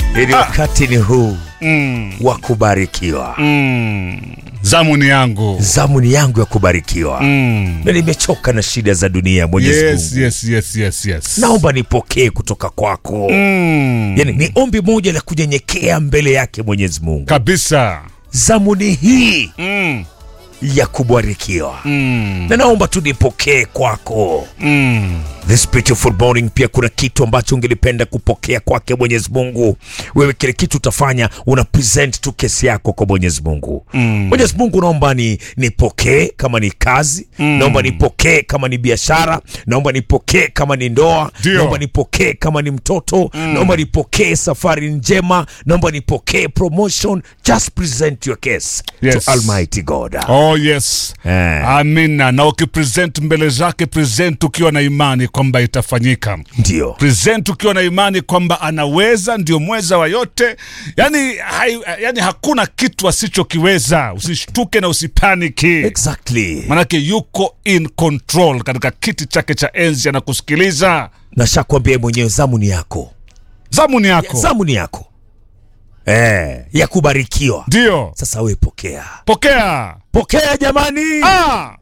Ili wakati ni huu Mm. wa kubarikiwa. Mm. Zamuni yangu. Zamuni yangu ya kubarikiwa. Mm. Na nimechoka na shida za dunia Mwenyezi Yes, Mungu. yes, yes, yes, yes. Naomba nipokee kutoka kwako. Mm. Yaani ni ombi moja la kunyenyekea mbele yake Mwenyezi Mungu. Kabisa. Zamuni hii Mm. ya kubarikiwa. Mm. Na naomba tu nipokee kwako. Mm. This beautiful morning pia kuna kitu ambacho ungelipenda kupokea kwake Mwenyezi Mungu. Wewe kile kitu utafanya una present tu kesi yako kwa Mwenyezi Mungu. Mm. Mwenyezi Mungu naomba ni nipokee kama ni kazi, naomba nipokee kama ni biashara, naomba nipokee kama ni ndoa, Ndio. naomba nipokee kama ni mtoto, naomba nipokee safari njema, naomba nipokee promotion. Just present your case Yes. to Almighty God. Oh yes. Eh. Amina. Na ukipresent mbele zake, present ukiwa na imani kwamba itafanyika. Ndio. present ukiwa na imani kwamba anaweza, ndio mweza wa yote. Yani, hai, yani hakuna kitu asichokiweza. Usishtuke na usipaniki, Exactly. manake yuko in control katika kiti chake cha enzi, anakusikiliza. Nashakwambia mwenyewe zamu ni yako. Zamu ni yako, zamu ni yako eh, ya kubarikiwa. ndio Sasa we pokea, pokea. pokea jamani. Ah,